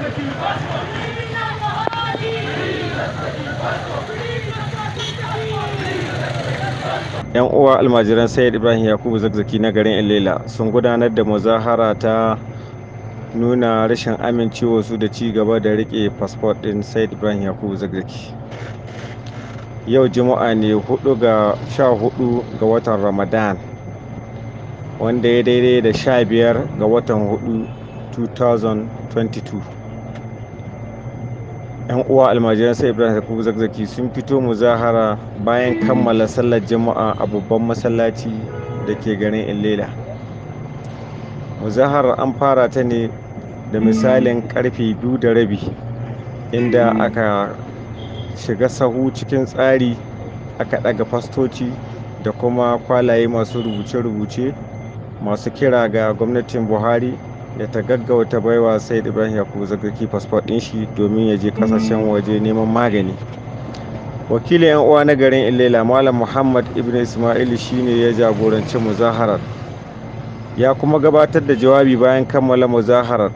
yan uwa almajiran sayyid ibrahim yakubu zakzaki na garin ilela sun gudanar da muzahara ta nuna rashin amincewa su da ci gaba da rike fasfot din sayyid ibrahim yakubu zakzaki yau juma'a ne 4 ga 14 ga watan ramadan wanda ya daidai da 15 ga watan 4 2022 yan uwa almajiran sai ibrahim yakubu zakzaki sun fito muzahara bayan kammala sallar jama'a a babban masallaci da ke garin illela muzaharar an fara ta ne da misalin karfe biyu da rabi inda aka shiga sahu cikin tsari aka daga fastoci da kuma kwalaye masu rubuce-rubuce masu kira ga gwamnatin buhari da ta gaggauta baiwa said ibrahim yakubu zagaki fasfot din shi domin ya je kasashen waje neman magani wakilin yan uwa na garin ilela malam muhammad ibn ismail shine ya jagoranci muzaharar ya kuma gabatar da jawabi bayan kammala muzaharar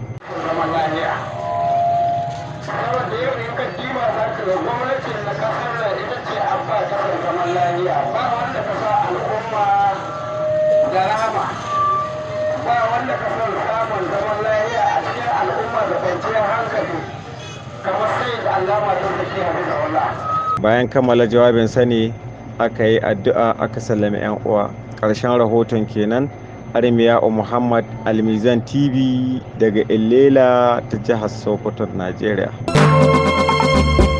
ba wanda ka son samun zaman lafiya a cikin al'umma da kwanciyar hankali kamar sai da allama don da ke haɗu da wala. bayan kammala jawabin sani aka yi addu'a aka sallami 'yan uwa ƙarshen rahoton kenan armiya'u muhammad almizan tv daga illela ta jihar sokoto najeriya